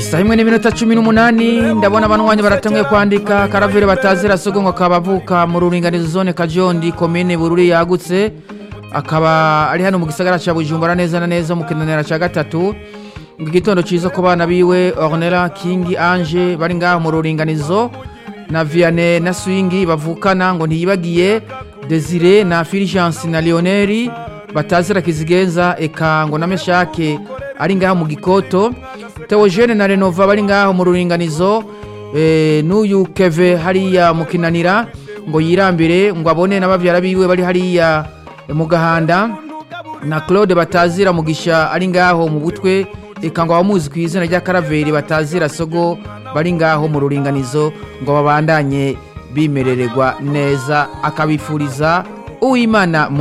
isaha imwe n'iminota cumi n'umunani ndabona abanwanyi baratanguye kwandika karavire batazira sogo ngo akaba avuka mu ruringanizo zone kajondi komine bururi yagutse akaba ari hano mu gisagara ca bujumbura neza na neza mu kinanira ca gatatu ngo igitondo ciza ku bana biwe ornera kingi ange bari ngaho mu ruringanizo na viane na swingi bavukana ngo ntiyibagiye desire na filigensi na leoneri batazira kizigenza eka ngo na meshake ari ngaho mu gikoto teogene na renova bari ngaho mu ruringanizo eh, n'uyu keve hariya mu kinanira ngo yirambire ngo abone n'abavyara biwe bari hariya eh, mu gahanda na claude batazira mugisha ari ngaho mu butwe eka ngo abamuzi ku izina rya karaveri batazira sogo bari ngaho mu ruringanizo ngo babandanye bimerererwa neza akabifuriza uwimana